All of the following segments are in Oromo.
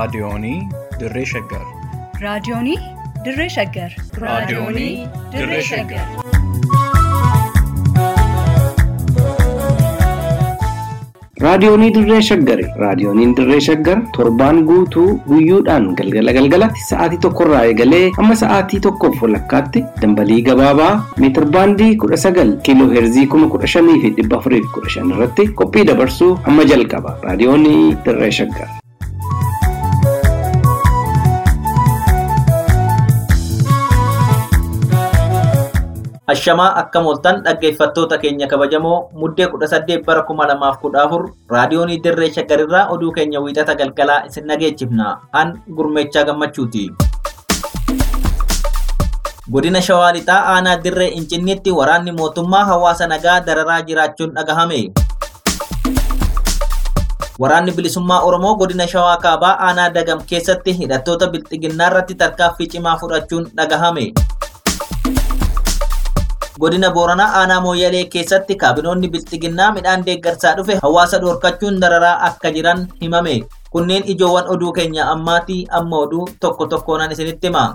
Raadiyoonii Dirree Shaggar. Raadiyoonii Dirree Shaggar. Raadiyoonii Dirree Shaggar. Raadiyoonii Dirree Shaggari. Raadiyooniin Dirree Shaggar torbaan guutuu guyyoodhaan galgala galgalatti sa'aatii tokkorraa eegalee hamma sa'aatii tokkoof walakkaatti dambalii gabaabaa meetir baandii kudha sagal kiiloo heerzii kuma kudha shanii fi dhibba afurii fi kudha shan irratti qophii dabarsuu hamma jalqaba. Raadiyoonii Dirree Shaggar. Ashamaa akkam ooltan dhaggeeffattoota keenya kabajamoo muddee kudha saddeet bara kuma lamaaf kudha afur raadiyoonii dirree shaggarirraa oduu keenya wiixata galgalaa isin dhageechifna an gurmeechaa gammachuuti. Godina Shawaa Lixaa aanaa dirree Incinniitti waraanni mootummaa hawaasa nagaa dararaa jiraachuun dhagahame. Waraanni bilisummaa Oromoo godina Shawaa Kaabaa aanaa Dagam keessatti hidhattoota bilxiginnaa irratti tarkaanfii cimaa fudhachuun dhagahame. godina booranaa aanaa mooyyalee keessatti kaabinoonni bilxiginnaa midhaan deeggarsaa dhufe hawaasa dhoorkachuun dararaa akka jiran himame kunneen ijoowwan oduu keenya ammaatii amma oduu tokko tokkoon isinitti hima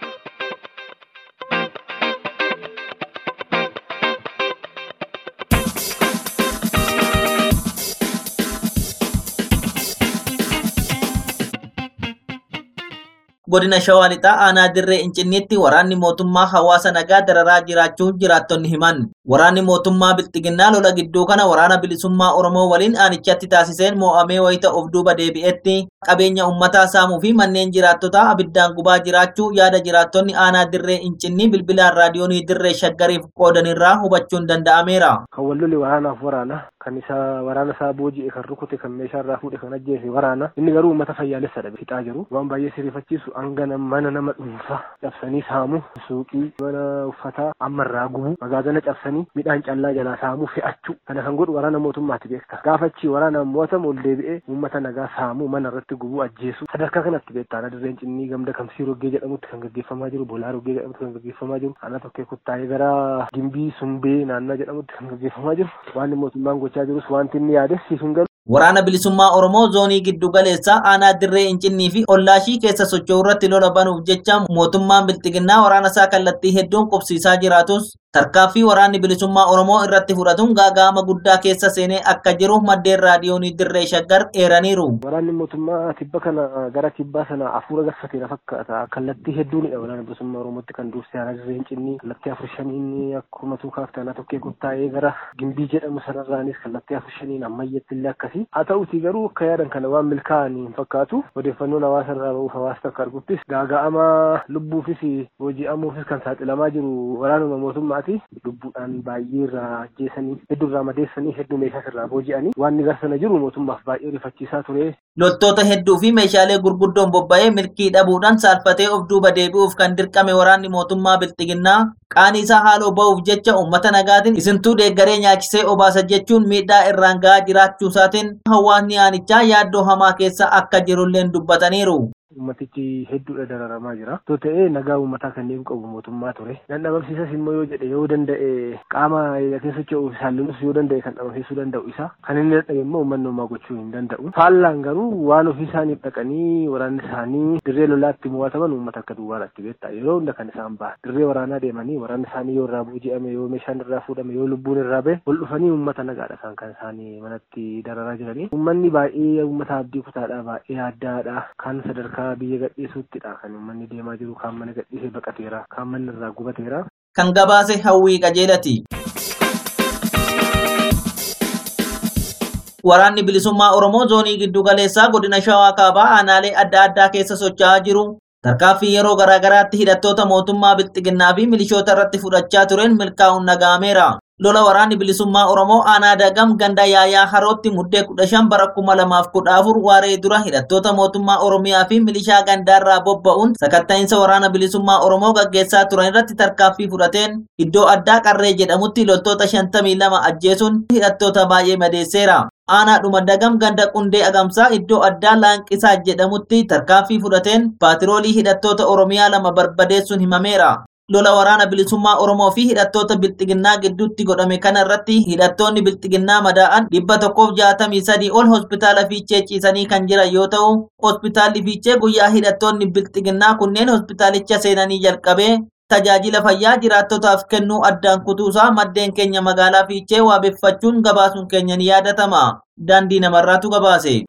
godina shawaa lixaa aanaa dirree incinniitti waraanni mootummaa hawaasa nagaa dararaa jiraachuu jiraattonni himan waraanni mootummaa bilxiginnaa lola gidduu kana waraana bilisummaa oromoo waliin aanichatti taasiseen moo'amee wayita of duuba deebi'etti qabeenya ummataa saamuu fi manneen jiraattotaa abiddaan gubaa jiraachuu yaada jiraattonni aanaa dirree incinnii bilbilaan raadiyoonii dirree shaggariif qoodanirraa hubachuun danda'ameera. kan wallole waraanaaf waraana kan isa waraana isaa booji'e kan rukute kan meeshaa irraa fuudhe kan ajjeese waraana inni garuu uummata fayyaalessadha fixaa jiru waan baay'ee sirifachiisu hanga mana nama dhuunfaa cabsanii saamu suuqii mana uffataa amma irraa gubu magaazana cabsanii midhaan callaa jalaa saamuu fe'achuu kana kan godhu waraana mootummaati beekta gaafachi waraana mootummaa ol deebi'ee uummata nagaa saamuu mana irratti gubuu ajjeesu sadarkaa kanatti beektaana dirreen cinnii gamda kamsii roggee jedhamutti kan gaggeeffamaa jiru bolaa roggee jedhamutti kan gaggeeffamaa jiru ana tokkee kuttaa'ee gara gimbii sumbee naannaa jedhamutti kan gaggeeffamaa jiru waan mootummaan gochaa jirus wanti inni yaades siifin galu Waraana bilisummaa Oromoo zoonii giddu galeessaa aanaa dirree incinnii fi ollaashii keessa socho'u irratti lola banuuf jecha mootummaan bilxiginnaa waraana isaa kallattii hedduun qubsiisaa jiraatus tarkaanfii waraanni bilisummaa Oromoo irratti fudhatuun gaaga'ama guddaa keessa seenee akka jiru maddeen raadiyoonii dirree shaggar eeraniiru. Waraanni mootummaa tibba kana gara tibbaa sana afuura galfateera fakkaata. Kallattii hedduunidha waraana bilisummaa Oromootti kan dursee aanaa dirree incinnii kallattii afur shaniin akkuma tuukaaf tanaa tokkee kuttaa'ee gara gimbii jedhamu sanarraanis kallattii afur shaniin ammayyetti illee akkasii. Haa ta'uti garuu akka yaadan kana waan milkaa'anii hin fakkaatu. Odeeffannoon hawaasa irraa bahuuf hawaasa akka arguttis gaaga'ama lubbuufis booji'amuufis kan saaxilamaa jiru waraanuma mootummaati. Lubbuudhaan baay'ee irraa ajjeesanii hedduu irraa madeessanii hedduu meeshaas irraa booji'anii waan gara sana jiru mootummaaf baay'ee rifachiisaa ture. Loltoota hedduu fi meeshaalee gurguddoon bobba'ee milkii dhabuudhaan saalfatee of duuba deebi'uuf kan dirqame waraanni mootummaa bilxiginnaa qaanii isaa haaloo ba'uuf jecha uummata nagaatiin isintuu deeggaree nyaachisee obaasa jechuun miidhaa irraan ga'aa jiraachuu isaatiin hawaasni aanichaa yaaddoo hamaa keessa akka jirulleen dubbataniiru. Uummatichi hedduudha dararamaa jira. Too ta'ee nagaa uummataa kanneen qabu mootummaa ture. Nan dhabamsiisas immoo yoo jedhe yoo danda'e qaama keessa socho'uuf saallunis yoo danda'e kan dhabamsiisuu danda'u isa. Kan inni dadhabe immoo uummanni homaa gochuu hin danda'u. Faallaan garuu waan ofii isaaniif dhaqanii waraanni isaanii dirree lolaatti mo'ataman uummata akka duwwaadhaatti beektaa. Yeroo hunda kan isaan bahan. Dirree waraanaa deemanii waraanni isaanii yoo irraa booji'ame yoo meeshaan irraa fuudhame yoo lubbuun irraa bahe ol dhufanii uummata nagaadha isaan kan isaanii manatti dararaa jiranii. Uummanni baay'ee uummata abdii kutaadha baay'ee addaadha. Kan sadarkaa biyya gadhiisuuttidha kan uummanni deemaa jiru kaan mana gadhiisee baqateera kaan manni irraa gubateera. Kan gabaase hawwii qajeelati. Waraanni bilisummaa Oromoo zoonii giddu galeessaa godina Shawaa Kaabaa aanaalee adda addaa keessa socho'aa jiru. Tarkaanfii yeroo garaagaraatti hidhattoota mootummaa bilxiginnaa fi milishoota irratti fudhachaa tureen milkaa'uun dhaga'ameera. lola waraanni bilisummaa Oromoo aanaa dagam ganda yaayaa harootti muddee kudha shan bara kuma lamaaf kudha afur waaree dura hidhattoota mootummaa Oromiyaa fi milishaa gandaarraa bobba'uun sakatta'iinsa waraana bilisummaa Oromoo gaggeessaa turan irratti tarkaanfii fudhateen iddoo addaa qarree jedhamutti loltoota shantamii lama ajjeesuun hidhattoota baay'ee madeesseera. Aanaadhuma dagam ganda qundee agamsaa iddoo addaa laanqisaa jedhamutti tarkaanfii fudhateen paatiroolii hidhattoota Oromiyaa lama barbadeessuun himameera. lola waraana bilisummaa Oromoo fi hidhattoota bilxiginnaa gidduutti godhame kana irratti hidhattoonni bilxiginnaa madaa'an dhibba tokkoof jaatamii sadii ol hospitaala fiichee ciisanii kan jiran yoo ta'u hospitaalli fiichee guyyaa hidhattoonni bilxiginnaa kunneen hospitaalicha seenanii jalqabee tajaajila fayyaa jiraattotaaf kennuu addaan kutuusaa maddeen keenya magaalaa fiichee waabeffachuun gabaasuun keenya ni yaadatama. Daandii namarraatu gabaase.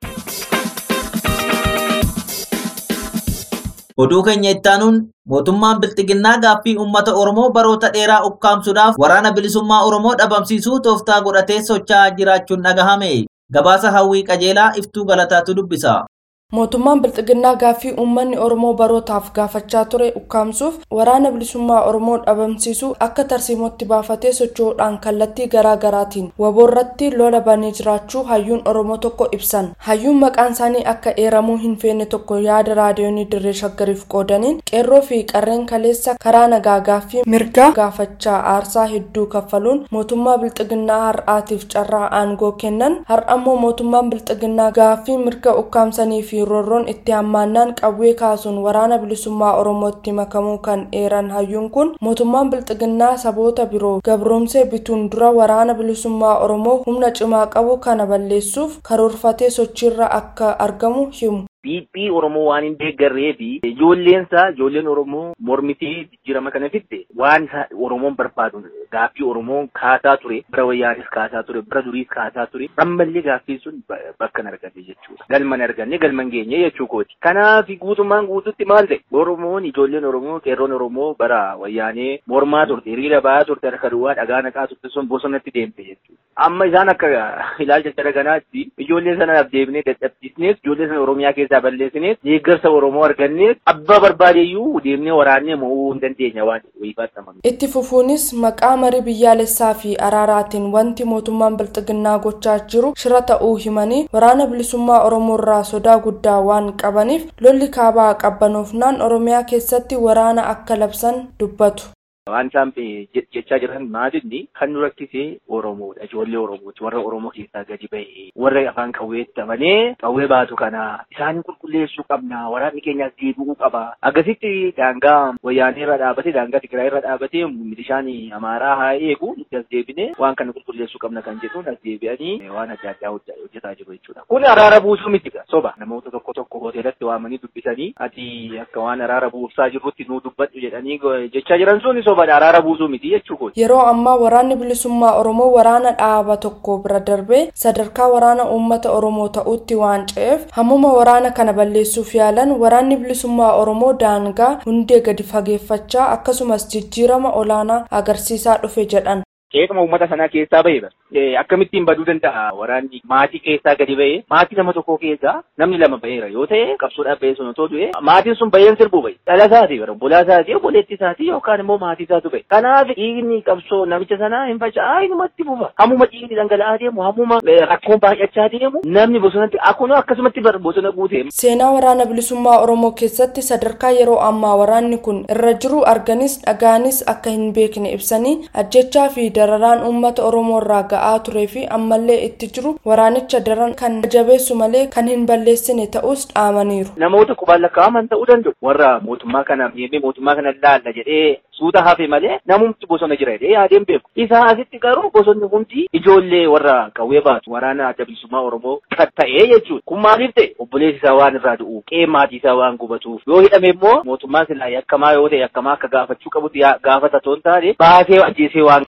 Oduu keenya ittaanuun mootummaan bilxiginnaa gaaffii uummata Oromoo baroota dheeraa ukkaamsuudhaaf waraana bilisummaa Oromoo dhabamsiisuu tooftaa godhatee socho'aa jiraachuun dhagahame. Gabaasa hawwii qajeelaa iftuu galataatu dubbisa. mootummaan bilxiginnaa gaaffii uummanni oromoo barootaaf gaafachaa ture ukkaamsuuf waraana bilisummaa oromoo dhabamsiisuu akka tarsiimootti baafatee socho'uudhaan kallattii garaa garaatiin waboorratti lola banee jiraachuu hayyuun oromoo tokko ibsan hayyuun maqaan isaanii akka eeramuu hin feene tokko yaada raadiyoonii dirree shaggariif qoodaniin qeerroo fi qarreen kaleessa karaa nagaa gaaffii mirgaa gaafachaa aarsaa hedduu kaffaluun mootummaa bilxiginnaa har'aatiif carraa aangoo kennan har'ammoo mootummaan bilxiginnaa gaaffii mirga ukkaamsanii fi roorroon itti hammaannaan qawwee kaasuun waraana bilisummaa oromootti makamuu kan eeran hayyuun kun mootummaan bilxiginnaa saboota biroo gabroomsee bituun dura waraana bilisummaa oromoo humna cimaa qabu kana balleessuuf karoorfatee sochiirra akka argamu himu. Dhiiphii Oromoo waan hin deeggarree fi ijoolleen isaa ijoolleen Oromoo mormitee jijjiirama kana fidde waan isa Oromoon barbaadu gaaffii Oromoon kaasaa ture bara wayyaanis kaasaa ture bara duriis kaasaa ture ammallee gaaffii sun bakka hin arganne jechuudha. Galma hin arganne galma hin geenye jechuu kooti. Kanaaf guutummaan guututti maal ta'e Oromoon ijoolleen Oromoo qeerroon Oromoo bara wayyaanee mormaa turte hiriira ba'aa turte harka duwwaa dhagaa naqaa turte sun bosonatti deemte jechuudha. Amma isaan akka ilaalcha darganaatti ijoollee sanaaf deebinee dadhabsiisnees ijoollee sana Oromiyaa keessa keessaa balleessinees deeggarsa Oromoo argannees abbaa barbaadeyyuu deemnee waraannee mo'uu hin dandeenya waan wayifaattaman. Itti fufuunis maqaa marii biyyaalessaa fi araaraatiin wanti mootummaan bilxiginnaa gochaa jiru shira ta'uu himanii waraana bilisummaa Oromoo irraa sodaa guddaa waan qabaniif lolli kaabaa qabbanoofnaan Oromiyaa keessatti waraana akka labsan dubbatu. Waan isaan jechaa jiran maalinni kan nu rakkisee Oromoodha. Ijoollee Oromooti. Warra Oromoo keessaa gadi bahee warra afaan qawweetti amanee qawwee baatu kana isaan qulqulleessuu qabna. Waraanni keenyas deebi'uu qaba. Akkasitti daangaa wayyaanee irra dhaabate daangaa Tigraay irra dhaabate milishaan Amaaraa haa eegu nuti as deebine waan kana qulqulleessuu qabna kan jedhuun as deebi'anii waan adda addaa hojjetaa jiru jechuudha. Kun araara buusuu miti soba. Namoota tokko tokko hoteelatti waamanii dubbisanii ati akka waan araara buusaa jirrutti nuu dubbadhu jedhanii jechaa jiran sun soba. araara buusuu miti jechuudha. Yeroo ammaa waraanni bilisummaa Oromoo waraana dhaaba tokko bira darbee sadarkaa waraana uummata Oromoo ta'utti waan ce'eef hammuma waraana kana balleessuuf yaalan waraanni bilisummaa Oromoo daangaa hundee gadi fageeffachaa akkasumas jijjiirama olaanaa agarsiisaa dhufe jedhan. Qeeqama uummata sanaa keessaa bahee akkamittiin baduu danda'a waraanni maatii keessaa gadi bahee maatii nama tokko keessaa namni lama baheera yoo ta'e qabsoodhaaf bahee sun otoo du'e maatiin sun baheen sirbuu bahe dhala isaati obbolaa isaati obboleetti isaati yookaan immoo maatii isaatu bahe kanaaf dhiigni qabsoo namicha sanaa hin faca'aa inumatti fufa hammuma dhiigni dhangala'aa deemu hammuma rakkoon baay'achaa deemu namni bosonatti akkuma akkasumatti bosona guute. Seenaa waraana bilisummaa Oromoo keessatti sadarkaa yeroo ammaa waraanni kun irra jiru arganis dhagaanis akka hin beekne ibsanii ajjechaa fi dararaan uummata oromoo irraa ga'aa turee fi ammallee itti jiru waraanicha daran kan jabeessu malee kan hin balleessine ta'us dhaamaniiru. Namoota qubaan lakkaa'aman ta'uu danda'u. Warra mootummaa kana miidhee mootummaa kana laalla jedhee suuta hafe malee namumti bosona jira jedhee yaadeen beeku. Isaa asitti garuu bosonni hundi ijoollee warra qawwee baatu waraana adda bilisummaa oromoo kan ta'ee jechuudha. Kun maaliif ta'e obboleessi isaa waan irraa du'u qe'ee maatii isaa waan gubatuuf yoo hidhame immoo mootummaan silaa yakkamaa yoo ta'e yakkamaa akka gaafachuu qabutti gaafata toon taane baasee ajjeesee waan.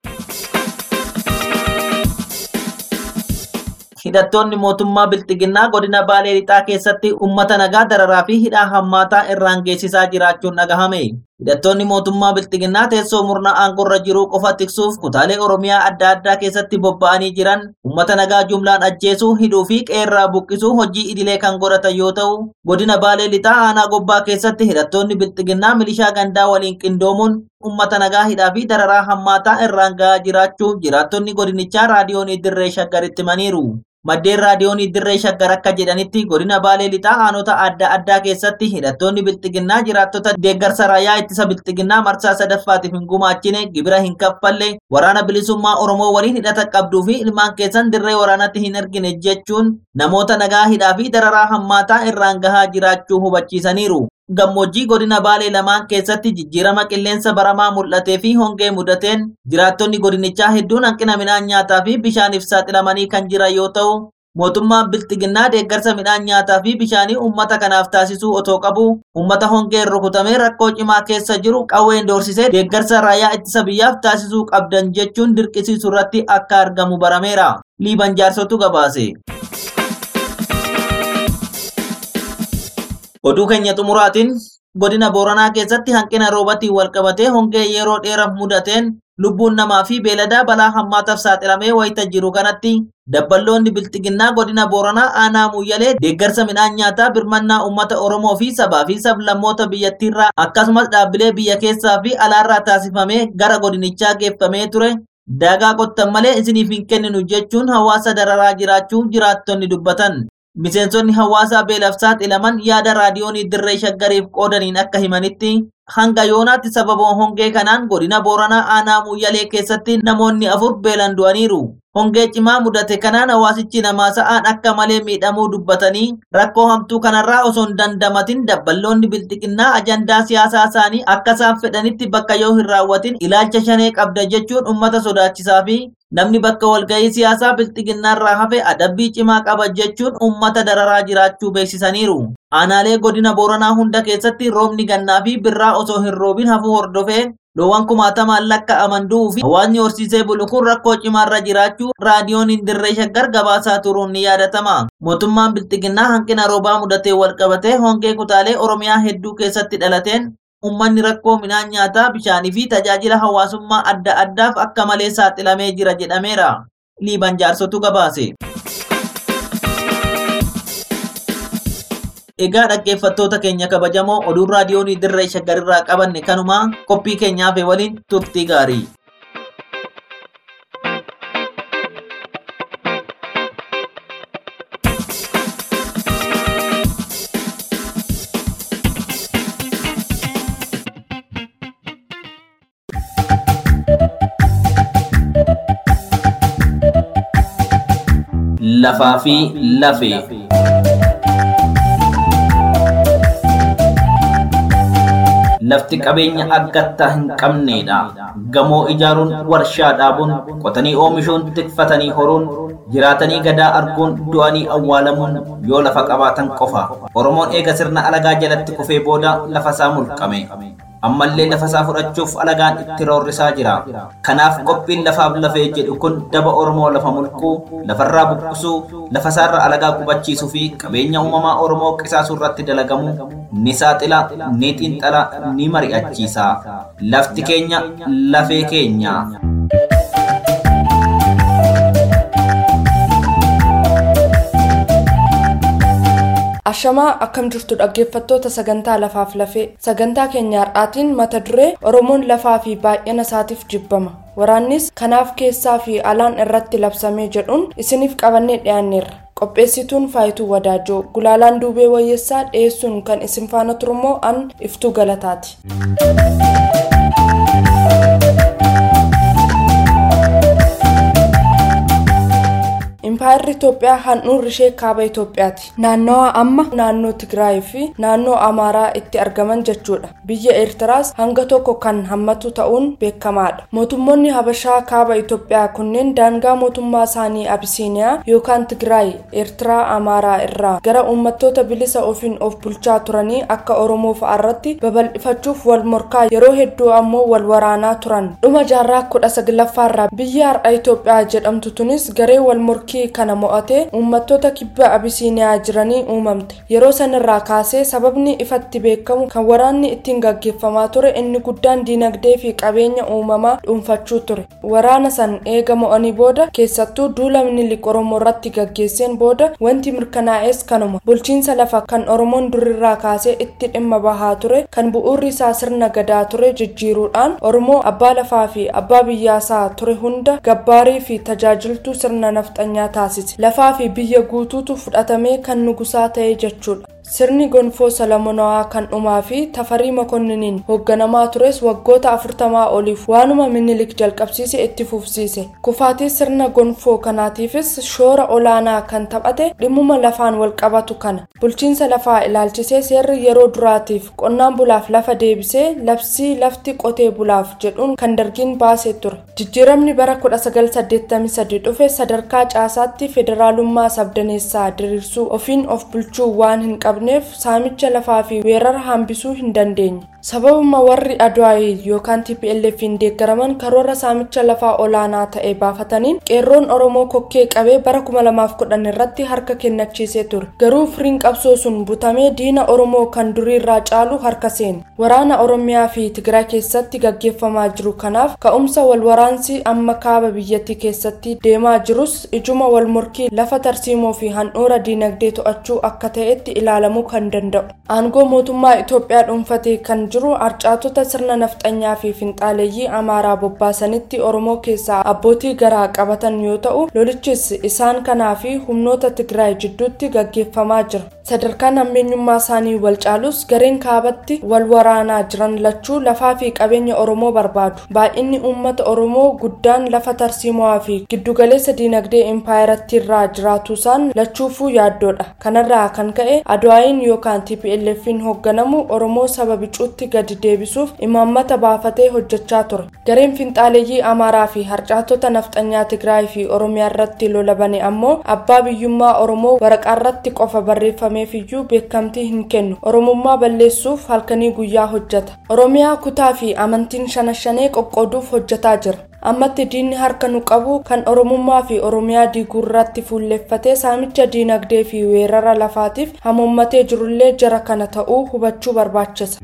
hidhattoonni mootummaa bilxiginnaa godina baalee lixaa keessatti ummata nagaa dararaa fi hidhaa hammaataa irraan geessisaa jiraachuun dhagahame. Hidhattoonni mootummaa bilxiginnaa teessoo murnaa aangorra jiruu qofa tiksuuf kutaalee Oromiyaa adda addaa keessatti bobba'anii jiran ummata nagaa jumlaan ajjeesuu, hidhuu fi qeerraa buqqisuu hojii idilee kan godhatan yoo ta'u, godina baalee lixaa aanaa gobbaa keessatti hidhattoonni bilxiginnaa milishaa gandaa waliin qindoomuun ummata nagaa hidhaa fi dararaa hammaataa irraan gahaa jiraachuu jiraattonni godinichaa raadiyoonii dirree shaggaritti himaniiru. Maddeen raadiyoonii dirree shaggar akka jedhanitti godina baalee lixaa aanota adda addaa keessatti hidhattoonni bilxiginnaa jiraattota deeggarsa raayyaa ittisa bilxiginnaa marsaa sadaffaatiif hin gumaachine gibira hin kaffalle waraana bilisummaa oromoo waliin hidhata qabduu fi ilmaan keessan dirree waraanatti hin argine jechuun namoota nagaa hidhaa fi dararaa hammaataa irraan gahaa jiraachuu hubachiisaniiru. gammoojjii godina baalee lamaan keessatti jijjiirama qilleensa baramaa mul'atee fi hongee mudateen jiraattonni godinichaa hedduun hanqina midhaan nyaataa fi bishaaniif saaxilamanii kan jiran yoo ta'u mootummaan bilxiginnaa deeggarsa midhaan nyaataa fi bishaanii uummata kanaaf taasisuu otoo qabu uummata hongeen rukutamee rakkoo cimaa keessa jiru qawween doorsisee deeggarsa raayyaa ittisa biyyaaf taasisuu qabdan jechuun dirqisiisu irratti akka argamu barameera liiban jaarsotu gabaase. oduu keenya xumuraatiin godina booranaa keessatti hanqina roobatiin walqabatee hongee yeroo dheeraaf mudateen lubbuun namaa fi beeladaa balaa hammaataaf saaxilamee wayita jiru kanatti dabballoonni bilxiginnaa godina booranaa aanaa muyyalee deeggarsa midhaan nyaataa birmannaa uummata oromoo fi sabaa fi sablammoota biyyattiirraa akkasumas dhaabbilee biyya keessaa fi alaarraa taasifamee gara godinichaa geeffamee ture daagaa qottan malee isiniif hin kenninu jechuun hawaasa dararaa jiraachuu jiraattonni dubbatan. Miseensonni hawaasaa beelaaf saaxilaman yaada raadiyoonii dirree shaggariif qoodaniin akka himanitti hanga yoonaatti sababa hongee kanaan godina booranaa aanaa muyyalee keessatti namoonni afur beelan du'aniiru. Hongee cimaa mudate kanaan hawaasichi namaa sa'aan akka malee miidhamuu dubbatanii rakkoo hamtuu kanarraa osoo hin dandamatin dabballoonni bilxiqinnaa ajandaa siyaasaa isaanii akka isaan fedhanitti bakka yoo hin raawwatin ilaalcha shanee qabda jechuun uummata sodaachisaa fi namni bakka walgahii siyaasaa bilxiginnaarraa hafe adabbii cimaa qaba jechuun uummata dararaa jiraachuu beeksisaniiru. Aanaalee godina booranaa hunda keessatti roobni gannaa fi birraa osoo hin roobin hafuu hordofee loowwan kumaatamaan lakka'aman du'uu fi hawaasni horsiisee bulu kun rakkoo cimaarra jiraachuu raadiyooniin dirree shaggar gabaasaa turuun ni yaadatama. Mootummaan bilxiginnaa hanqina roobaa mudatee walqabatee hongee kutaalee Oromiyaa hedduu keessatti dhalateen ummanni rakkoo midhaan nyaataa bishaanii fi tajaajila hawaasummaa adda addaaf akka malee saaxilamee jira jedhameera. Liiban jaarsotu gabaase. Egaa dhaggeeffattoota keenya kabajamoo oduun raadiyoonii dirree shaggarirraa qabanne kanuma qophii keenyaaf waliin turtii gaarii. Lafaa fi lafee. lafti qabeenya aggattaa hin qabneedha. Gamoo ijaaruun, warshaa dhaabuun, qotanii oomishuun, tikfatanii horuun, jiraatanii gadaa arguun, du'anii awwaalamuun yoo lafa qabaatan qofa. Oromoon eega sirna alagaa jalatti kufee booda lafa isaa mulqame. ammallee lafa isaa fudhachuuf alagaan itti roorrisaa jira. Kanaaf qophiin lafaaf lafee jedhu kun daba Oromoo lafa mulquu, lafarraa buqqisuu, lafa isaarra alagaa qubachiisuu fi qabeenya uumamaa Oromoo qisaasuu irratti dalagamu ni saaxila, ni xiinxala, ni mari'achiisa. Lafti keenya lafee keenya. Ashamaa akkam jirtu dhaggeeffattoota sagantaa lafaaf lafee sagantaa keenya har'aatiin mata duree Oromoon lafaa fi baay'ina isaatiif jibbama waraannis kanaaf keessaa fi alaan irratti labsamee jedhuun isiniif qabannee dhiyaanneerra qopheessituun faayituu wadaajoo gulaalaan duubee wayyeessaa dhiyeessuun kan isin faana turummoo an iftuu galataati. impaayirri Itoophiyaa handhuurri ishee kaaba Itoophiyaati. Naannawa amma naannoo Tigraay fi naannoo Amaaraa itti argaman jechuudha. Biyya Eertiraas hanga tokko kan hammatu ta'uun beekamaadha. Mootummoonni Habashaa kaaba Itoophiyaa kunneen daangaa mootummaa isaanii Abisiiniyaa yookaan Tigraay Eertiraa Amaaraa irraa gara uummattoota bilisa ofiin of bulchaa turanii akka Oromoo fa'aarratti babal'ifachuuf wal morkaa yeroo hedduu ammoo wal waraanaa turan. Dhuma jaarraa kudha saglaffaarraa biyya har'a Itoophiyaa jedhamtu tunis garee wal morkii kana mo'atee uummattoota kibba abisiiniyaa jiranii uumamte yeroo sanirraa kaasee sababni ifatti beekamu kan waraanni ittiin gaggeeffamaa ture inni guddaan diinagdee fi qabeenya uumamaa dhuunfachuu ture waraana san eega mo'anii booda keessattuu duula minilik oromoo irratti gaggeesseen booda wanti mirkanaa'es kanuma bulchiinsa lafa kan oromoon durirraa kaasee itti dhimma bahaa ture kan bu'uurri isaa sirna gadaa ture jijjiiruudhaan oromoo abbaa lafaa fi abbaa biyyaasaa ture hunda gabbaarii fi tajaajiltuu sirna nafxanyaa taasise lafaa fi biyya guutuutu fudhatamee kan nugusaa ta'e jechuudha sirni gonfoo salamonawaa kan dhumaa fi tafarii makonniniin hoogganamaa tures waggoota afurtamaa oliif waanuma minilik jalqabsiise itti fufsiise kufaatii sirna gonfoo kanaatiifis shoora olaanaa kan taphate dhimmuma lafaan walqabatu kana bulchiinsa lafaa ilaalchisee seerri yeroo duraatiif qonnaan bulaaf lafa deebisee labsii lafti qotee bulaaf jedhuun kan dargiin baasee ture jijjiiramni bara 1983 dhufe sadarkaa caasaatti federaalummaa sabdaneessaa diriirsuu ofiin of bulchuu waan hin qabneef saamicha lafaa fi weerara hambisuu hin dandeenye sababuma warri adwaayii yookaan tplf'n deeggaraman karoora saamicha lafaa olaanaa ta'e baafataniin qeerroon oromoo kokkee qabee bara 2010 irratti harka kennachiisee ture garuu firiin qabsoo sun butamee diina oromoo kan duriirraa caalu harka seene waraana oromiyaa fi tigraay keessatti gaggeeffamaa jiru kanaaf ka'umsa wal waraansi amma kaaba biyyattii keessatti deemaa jirus ijuma wal morkii lafa tarsiimoo fi handhuura diinagdee to'achuu akka ta'etti ilaalamuu kan danda'u aangoo mootummaa itoophiyaa dhuunfatee kan jiru arcaatota sirna nafxanyaa fi finxaaleeyyii amaaraa bobbaasanitti oromoo keessaa abbootii garaa qabatan yoo ta'u lolichis isaan kanaa fi humnoota tigraay jidduutti gaggeeffamaa jira sadarkaan hammeenyummaa isaanii wal caalus gareen kaabatti wal waraanaa jiran lachuu lafaa fi qabeenya oromoo barbaadu baay'inni uummata oromoo guddaan lafa tarsiimoo fi giddugaleessa diinagdee empaayiratti irraa jiraatuusaan lachuufuu yaaddoodha kanarraa kan ka'e adwaayin yookaan tplf'n hoogganamu oromoo saba bicuutti gadi deebisuuf imaammata baafatee hojjechaa ture gareen finxaaleeyyii amaaraa fi harcaatota nafxanyaa tigraay fi oromiyaa irratti lola bane ammoo abbaa biyyummaa oromoo waraqaarratti qofa barreeffameef iyyuu beekamtii hin kennu oromummaa balleessuuf halkanii guyyaa hojjeta oromiyaa kutaa fi amantiin shana shanee qoqqooduuf hojjetaa jira ammatti diinni harka nu qabu kan oromummaa fi oromiyaa diiguu irratti fuulleffatee saamicha diinagdee fi weerara lafaatiif hamoommatee jirullee jara kana ta'uu hubachuu barbaachisa.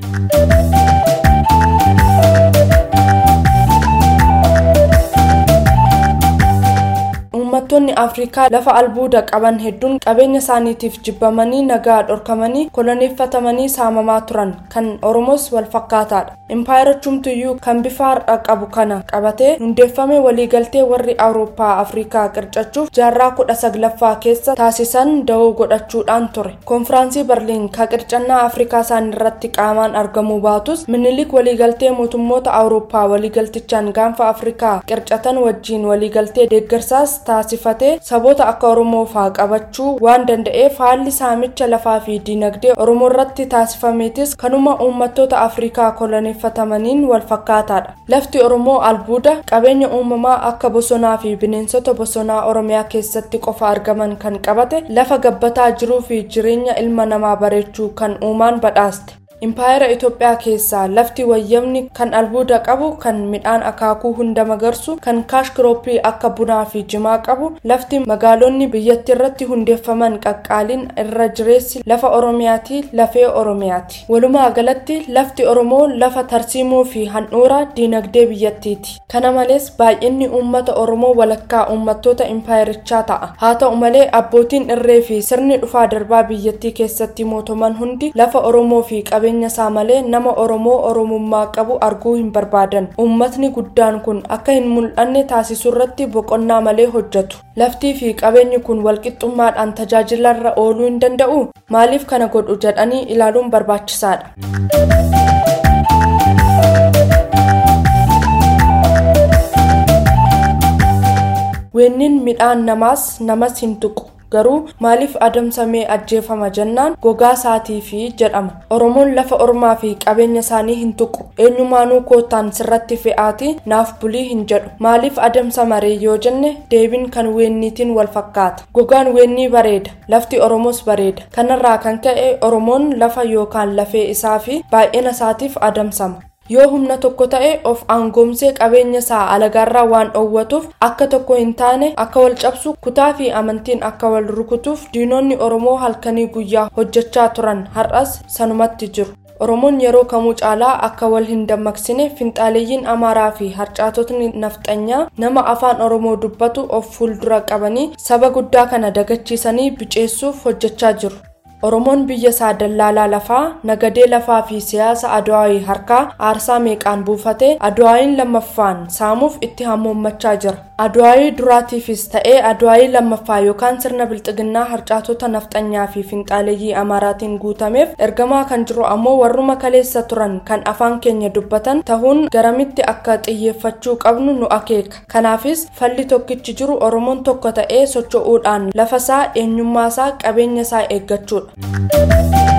uummattoonni afrikaa lafa albuuda qaban hedduun qabeenya isaaniitiif jibbamanii nagaa dhorkamanii koloneeffatamanii saamamaa turan kan oromoos wal fakkaataadha impaayirachumtuyyuu kan bifa har'a qabu kana qabatee hundeeffame waliigaltee warri awurooppaa afrikaa qircachuuf jaarraa kudha saglaffaa keessa taasisan da'oo godhachuudhaan ture konfiraansii barliin ka qircannaa afrikaa isaan irratti qaamaan argamuu baatus minilik waliigaltee mootummoota awurooppaa waliigaltichaan gaanfa afrikaa qircatan wajjiin waliigaltee deeggarsaas taasifatee saboota akka oromoo faa qabachuu waan danda'eef haalli saamicha lafaa fi diinagdee oromoo irratti taasifameetis kanuma uummattoota afrikaa koloneeffatamaniin wal fakkaataadha lafti oromoo albuuda qabeenya uumamaa akka bosonaa fi bineensota bosonaa oromiyaa keessatti qofa argaman kan qabate lafa gabbataa jiruu fi jireenya ilma namaa bareechuu kan uumaan badhaaste impaayera itoophiyaa keessaa lafti wayyamni kan albuuda qabu kan midhaan akaakuu hunda magarsu kan kaash kirooppii akka bunaa fi jimaa qabu lafti magaalonni biyyattii irratti hundeeffaman qaqqaaliin irra jireessi lafa oromiyaati lafee oromiyaati walumaa galatti lafti oromoo lafa tarsiimoo fi handhuura diinagdee biyyattiiti kana malees baay'inni uummata oromoo walakkaa uummattoota impaayerichaa ta'a haa ta'u malee abbootiin irree fi sirni dhufaa darbaa biyyattii keessatti mootoman hundi lafa oromoo fi qabeenya isaa malee nama oromoo oromummaa qabu arguu hin barbaadan uummatni guddaan kun akka hin mul'anne taasisuu irratti boqonnaa malee hojjetu laftii fi qabeenyi kun walqixxummaadhaan tajaajilarra ooluu hin danda'u maaliif kana godhu jedhanii ilaaluun barbaachisaadha. weenniin midhaan namaas namas hin tuqu garuu maaliif adamsamee ajjeefama jennaan gogaa isaatii fi jedhama oromoon lafa ormaa fi qabeenya isaanii hin tuqu eenyumaanuu kootaan sirratti fe'aati naaf bulii hin jedhu maaliif adamsama ree yoo jenne deebiin kan weenniitiin wal fakkaata gogaan weennii bareeda lafti oromoos bareeda kanarraa kan ka'e oromoon lafa yookaan lafee isaa fi baay'ina isaatiif adamsama yoo humna tokko ta'e of aangoomsee qabeenya isaa alagaarraa waan dhoowwatuuf akka tokko hin taane akka wal cabsu kutaa fi amantiin akka wal rukutuuf diinonni oromoo halkanii guyyaa hojjechaa turan har'as sanumatti jiru oromoon yeroo kamuu caalaa akka wal hin dammaqsine finxaaleeyyiin amaaraa fi harcaatotni nafxanyaa nama afaan oromoo dubbatu of fuuldura qabanii saba guddaa kana dagachiisanii biceessuuf hojjechaa jiru oromoon biyya isaa dallaalaa lafaa nagadee lafaa fi siyaasa adwaayii harkaa aarsaa meeqaan buufatee adwaayiin lammaffaan saamuuf itti hammoommachaa jira Aduwaayii duraatiifis ta'ee aduwaayii lammaffaa yookaan sirna bilxiginnaa harcaatota nafxanyaa fi finxaaleeyyii amaaraatiin guutameef ergamaa kan jiru ammoo warruma kaleessa turan kan afaan keenya dubbatan tahuun garamitti akka xiyyeeffachuu qabnu nu akeeka. Kanaafis falli tokkichi jiru Oromoon tokko ta'ee socho'uudhaan lafasaa eenyummaasaa qabeenya isaa eeggachuudha.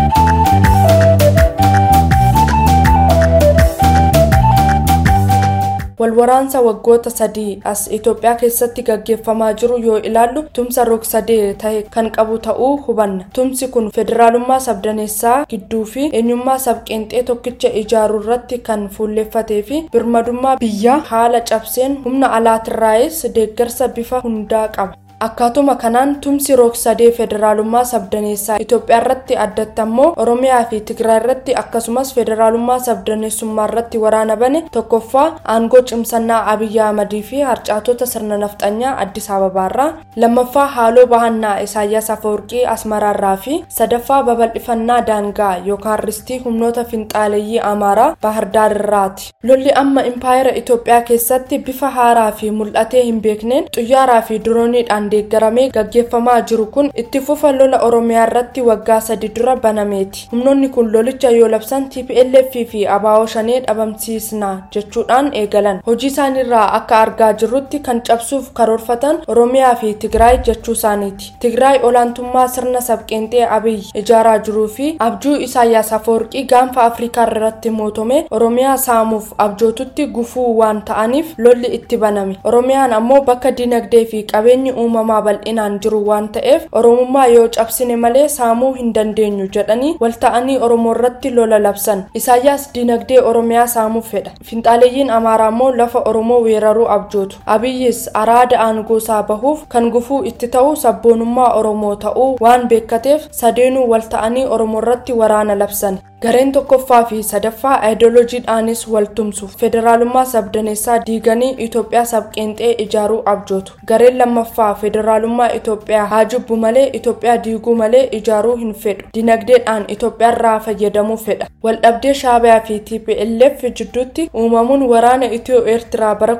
walwaraansa waggoota sadii as Itoophiyaa keessatti gaggeeffamaa jiru yoo ilaallu tumsa rog-sadee ta'e kan qabu ta'uu hubanna. Tumsi kun federaalummaa sabdaneessaa gidduu fi eenyummaa sabqeenxee tokkicha ijaaruu irratti kan fuulleffatee fi birmadummaa biyyaa haala cabseen humna alaatirraayis deeggarsa bifa hundaa qaba. Akkaatuma kanaan tumsi rog-sadee federaalummaa sabdaneessaa Itoophiyaa irratti addatti ammoo Oromiyaa fi Tigraay irratti akkasumas federaalummaa sabdaneessummaa irratti waraana bane tokkoffaa aangoo cimsannaa Abiyyi Ahmadii fi harcaatota sirna nafxanyaa Addis Ababaarraa lammaffaa haaloo bahannaa Isaayyaas Afawarqii Asmaraarraa fi sadaffaa babal'ifannaa daangaa yookaan ristii humnoota finxaaleeyyii Amaaraa Baahardaarirraati. Lolli amma impaayera Itoophiyaa keessatti bifa haaraa fi mul'atee hin beekneen xuyyaaraa fi dirooniidhaan deeggaramee gaggeeffamaa jiru kun itti fufa lola oromiyaa irratti waggaa sadi dura banameeti humnoonni kun lolicha yoo labsan tplf fi abaa'oo shanee dhabamsiisna jechuudhaan eegalan hojii isaaniirraa akka argaa jirrutti kan cabsuuf karoorfatan oromiyaa fi tigraay jechuu isaaniiti tigraay olaantummaa sirna sabqeenxee abiyyi ijaaraa jiruu fi abjuu isaayyaas afawarqii gaanfa afrikaa irratti mootome oromiyaa saamuuf abjootutti gufuu waan ta'aniif lolli itti baname oromiyaan ammoo bakka dinagdee fi qabeenyi uumamaa bal'inaan jiru waan ta'eef oromummaa yoo cabsine malee saamuu hin dandeenyu jedhanii walta'anii oromoo irratti lola labsan isaayyaas dinagdee oromiyaa saamuuf fedha finxaaleeyyiin amaaraa immoo lafa oromoo weeraruu abjootu abiyyis araada aangoosaa bahuuf kan gufuu itti ta'u sabboonummaa oromoo ta'uu waan beekateef sadeenuu walta'anii oromoo irratti waraana labsan gareen tokkoffaa fi sadaffaa aayidoloojiidhaanis wal tumsu federaalummaa sabdaneessaa diiganii itoophiyaa sabqeenxee ijaaruu abjootu gareen lammaffaa federaalummaa itoophiyaa haa jibbu malee itoophiyaa diiguu malee ijaaruu hin fedhu dinagdeedhaan itoophiyaarraa fayyadamuu fedha waldhabdee shaabiyaa fi tplf jidduutti uumamuun waraana itiyoo eertiraa bara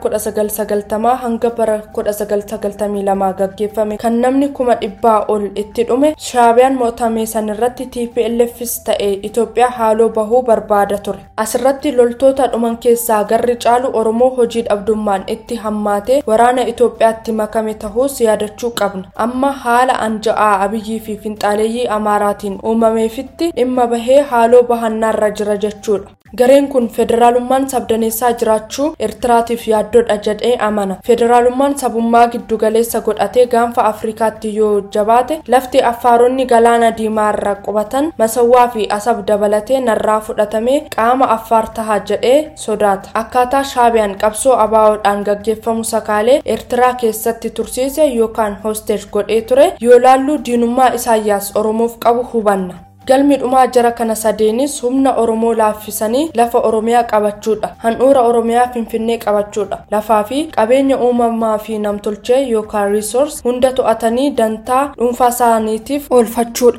1990 hanga bara 1992 gaggeeffame kan namni kuma dhibbaa ol itti dhume shaabiyaan mo'atame sanirratti tplfis ta'e itoophiyaa haaloo bahuu barbaada ture asirratti loltoota dhuman keessaa garri caalu oromoo hojii dhabdummaan itti hammaatee waraana itoophiyaatti makame tahuus yaadachuu qabna amma haala anja'aa abiyyii fi finxaaleeyyii amaaraatiin uumameefitti dhimma bahee haaloo bahannaarra jira jechuudha gareen kun federaalummaan sabdaneessaa jiraachuu eertiraatiif yaaddoodha jedhee amana federaalummaan sabummaa giddugaleessa godhatee gaanfa afrikaatti yoo jabaate lafti affaaronni galaana diimaa irra qubatan masawwaa fi asab dabalatee narraa fudhatamee qaama affaar taha jedhee sodaata akkaataa shaabiyaan qabsoo abaa'oodhaan gaggeeffamu sakaalee eertiraa keessatti tursiise yookaan hoosteej godhee ture yoo laallu diinummaa isaayyaas oromoof qabu hubanna galmi dhumaa jara kana sadeenis humna oromoo laaffisanii lafa oromiyaa qabachuudha handhuura oromiyaa finfinnee qabachuudha lafaa fi qabeenya uumamaa fi namtolchee yookaan riisoors hunda to'atanii dantaa dhuunfaa isaaniitiif oolfachuudha.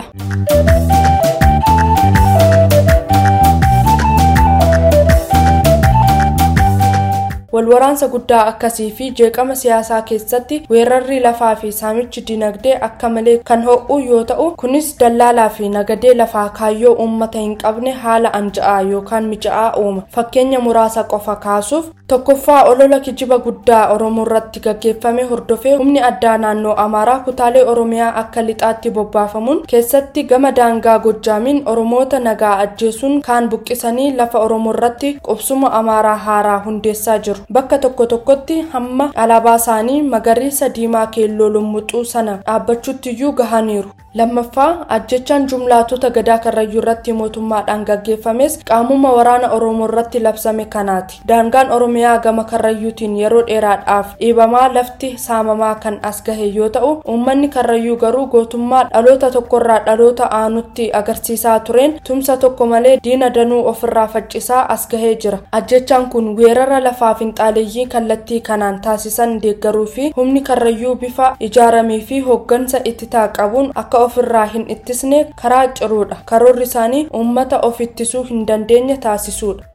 walwaraansa guddaa akkasii fi jeeqama siyaasaa keessatti weerarri lafaa fi saamichi dinagdee akka malee kan ho'u yoo ta'u kunis dallaalaa fi nagadee lafaa kaayyoo uummata hin qabne haala anja'aa yookaan mija'aa uuma fakkeenya muraasa qofa kaasuuf tokkoffaa olola kijiba guddaa oromoo irratti gaggeeffame hordofee humni addaa naannoo amaaraa kutaalee oromiyaa akka lixaatti bobbaafamuun keessatti gama daangaa gojjaamiin oromoota nagaa ajjeesuun kaan buqqisanii lafa oromoo irratti qubsuma amaaraa haaraa hundeessaa jiru bakka tokko tokkotti hamma alaabaa isaanii magariisa diimaa keelloo lummuxuu sana dhaabbachuuttiyyuu gahaniiru lammaffaa ajjechaan jumlaatota gadaa karrayyuu irratti mootummaadhaan gaggeeffames qaamuma waraana oromoo irratti labsame kanaati daangaan oromiyaa gama karrayyuutiin yeroo dheeraadhaaf dhiibamaa lafti saamamaa kan as gahe yoo ta'u uummanni karrayyuu garuu gootummaa dhaloota tokkorraa dhaloota aanutti agarsiisaa tureen tumsa tokko malee diina danuu ofirraa faccisaa as gahee jira ajjechaan kun weerara lafaa finxaaleeyyii kallattii kanaan taasisan deeggaruu fi humni karrayyuu bifa ijaaramee fi hooggansa ittisaa qabuun akka ofirraa hin ittisne karaa ciruudha karoorri isaanii uummata of ittisuu hin dandeenye taasisuudha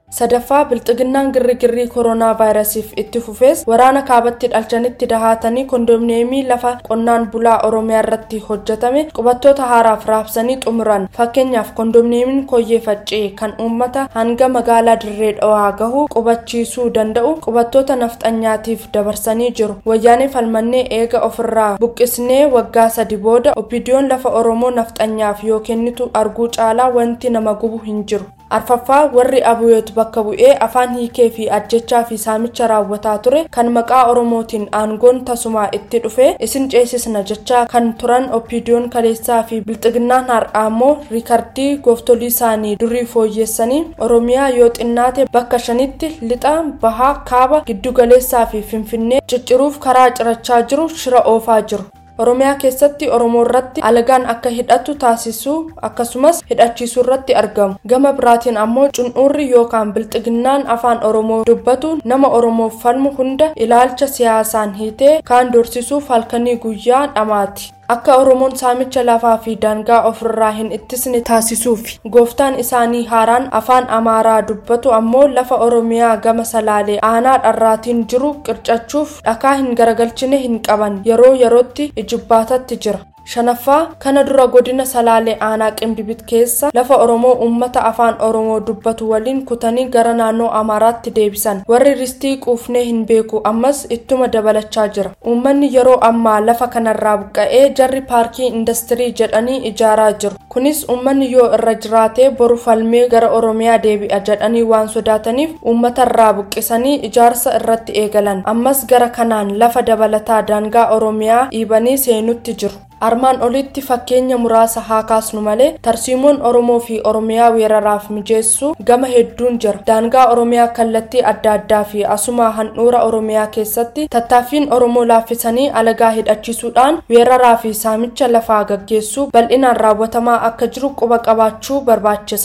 sadaffaa bilxiginnaan girrigirrii koronaa vaayirasiif itti fufees waraana kaabatti dhalchanitti dahaatanii kondominiyeemii lafa qonnaan bulaa oromiyaa irratti hojjetame qubattoota haaraaf raabsanii xumuran fakkeenyaaf kondominiyeemiin koyyee faccee kan uummata hanga magaalaa dirree dhawaa gahu qubachiisuu danda'u qubattoota nafxanyaatiif dabarsanii jiru wayyaanee falmannee eega ofirraa buqqisnee waggaa sadi booda opidiyoon lafa oromoo nafxanyaaf yoo kennitu arguu caalaa wanti nama gubu hin jiru arfaffaa warri abuyoot bakka bu'ee afaan hiikee fi ajjechaa fi saamicha raawwataa ture kan maqaa oromootiin aangoon tasumaa itti dhufe isin ceesisna jechaa kan turan opidiyoon kaleessaa fi bilxiginnaan har'aa immoo riikardii gooftolii isaanii durii fooyyeessanii oromiyaa yoo xinnaate bakka shanitti lixa bahaa kaaba giddugaleessaa fi finfinnee cicciruuf karaa cirachaa jiru shira oofaa jiru oromiyaa keessatti oromoo irratti alagaan akka hidhatu taasisuu akkasumas hidhachiisuu irratti argamu gama biraatiin ammoo cun'uurri yookaan bilxiginnaan afaan oromoo dubbatu nama oromoof falmu hunda ilaalcha siyaasaan hiitee kaan dorsisuuf halkanii guyyaa dhamaati akka oromoon saamicha lafaa fi daangaa ofirraa hin ittisne taasisuuf gooftaan isaanii haaraan afaan amaaraa dubbatu ammoo lafa oromiyaa gama salaalee aanaa dharraatiin jiru qircachuuf dhakaa hin garagalchine hin qaban yeroo yerootti ijibbaatatti jira shanaffaa kana dura godina salaalee aanaa qimbibit keessa lafa oromoo uummata afaan oromoo dubbatu waliin kutanii gara naannoo amaaraatti deebisan warri ristii quufnee hin beeku ammas ittuma dabalachaa jira uummanni yeroo ammaa lafa kanarraa buqqa'ee jarri paarkii indastirii jedhanii ijaaraa jiru kunis uummanni yoo irra jiraatee boru falmee gara oromiyaa deebi'a jedhanii waan sodaataniif uummatarraa buqqisanii ijaarsa irratti eegalan ammas gara kanaan lafa dabalataa daangaa oromiyaa dhiibanii seenutti jiru armaan olitti fakkeenya muraasa haa kaasnu malee tarsiimoon oromoo fi oromiyaa weeraraaf mijeessu gama hedduun jira daangaa oromiyaa kallattii adda addaa fi asuma handhuura oromiyaa keessatti tattaaffiin oromoo laaffisanii alagaa hidhachiisuudhaan weeraraa fi saamicha lafaa gaggeessuu bal'inaan raawwatamaa akka jiru quba qabaachuu barbaachisa.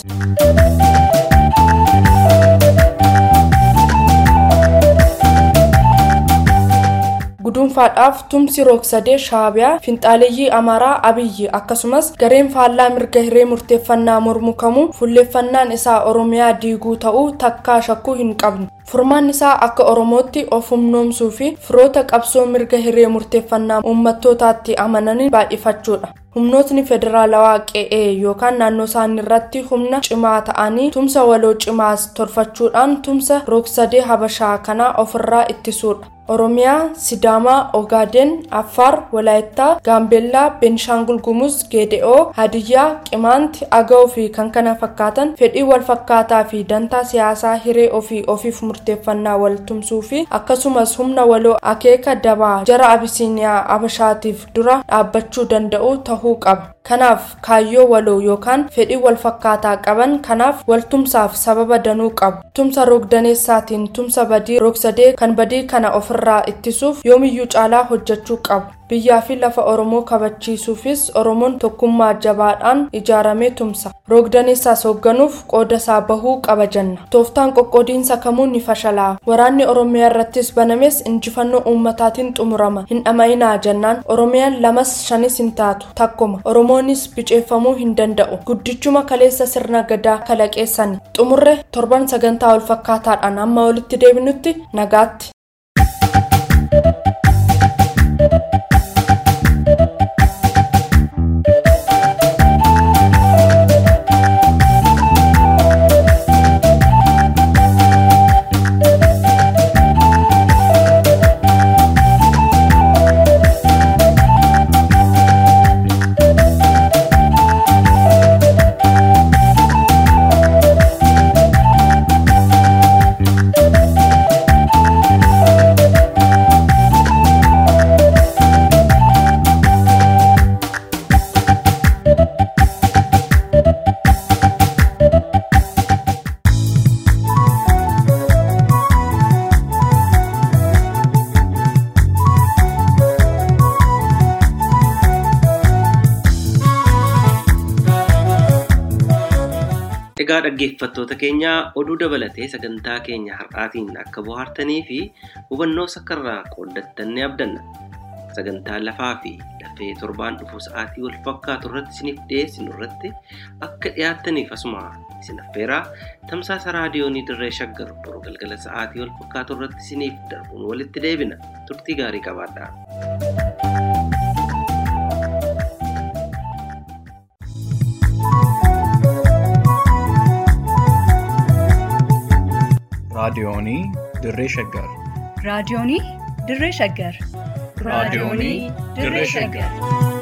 gudunfaadhaaf tumsi roogsadee shaabiyaa finxaaleeyyii amaaraa abiyyi akkasumas gareen faallaa mirga hiree murteeffannaa mormu kamuu fulleeffannaan isaa oromiyaa diiguu ta'uu takkaa shakkuu hin qabnu furmaan isaa akka oromootti of humnoomsuu fi firoota qabsoo mirga hiree murteeffannaa uummattootaatti amananii baay'ifachuudha humnootni federaalawaa qe'ee yookaan naannoo isaanii irratti humna cimaa ta'anii tumsa waloo cimaas tolfachuudhaan tumsa roogsadee habashaa kanaa ofirraa ittisuudha oromiyaa sidaamaa ogaaden affaar walaayittaa gaambeellaa beenishaangul gumuz geede'oo hadiyyaa qimaanti aga'oo fi kan kana fakkaatan fedhii wal fakkaataa fi dantaa siyaasaa hiree ofii ofiif murteeffannaa wal tumsuu fi akkasumas humna waloo akeeka dabaa jara abisiiniyaa abashaatiif dura dhaabbachuu danda'u tahuu qaba kanaaf kaayyoo waloo yookaan fedhii wal fakkaataa qaban kanaaf waltumsaaf sababa danuu qabu tumsa roogdaneessaatiin tumsa badii roogsadee kan badii kana ofirraa ittisuuf yoomiyyuu caalaa hojjechuu qabu biyyaa fi lafa oromoo kabachiisuufis oromoon tokkummaa jabaadhaan ijaaramee tumsa roogdaneessaas hoogganuuf qoodasaa bahuu qaba jenna tooftaan qoqqoodiinsa kamuu ni fashalaa waraanni oromiyaa irrattis banames injifannoo uummataatiin xumurama hin dhama'inaa jennaan oromiyaan lamas shanis hin taatu takkuma oromoonis biceeffamuu hin danda'u guddichuma kaleessa sirna gadaa kalaqeessani xumurre torban sagantaa wal fakkaataadhaan amma walitti deebinutti nagaatti. Egaa dhaggeeffattoota keenya oduu dabalatee sagantaa keenya har'aatiin akka bohaartanii fi hubannoo sakkarraa qooddattan ni abdanna. sagantaa lafaa fi lafee torbaan dhufu sa'aatii wal fakkaatu irratti isiniif dhiyeessinu irratti akka dhiyaattaniif asuma isin affeeraa tamsaasa raadiyoonii dirree shaggar boruu galgala sa'aatii wal fakkaatu irratti isiniif darbuun walitti deebina turtii gaarii qabaadhaa. raadiyoonii dirree shaggar raadiyoonii dirree shaggar raadiyoonii dirree shaggar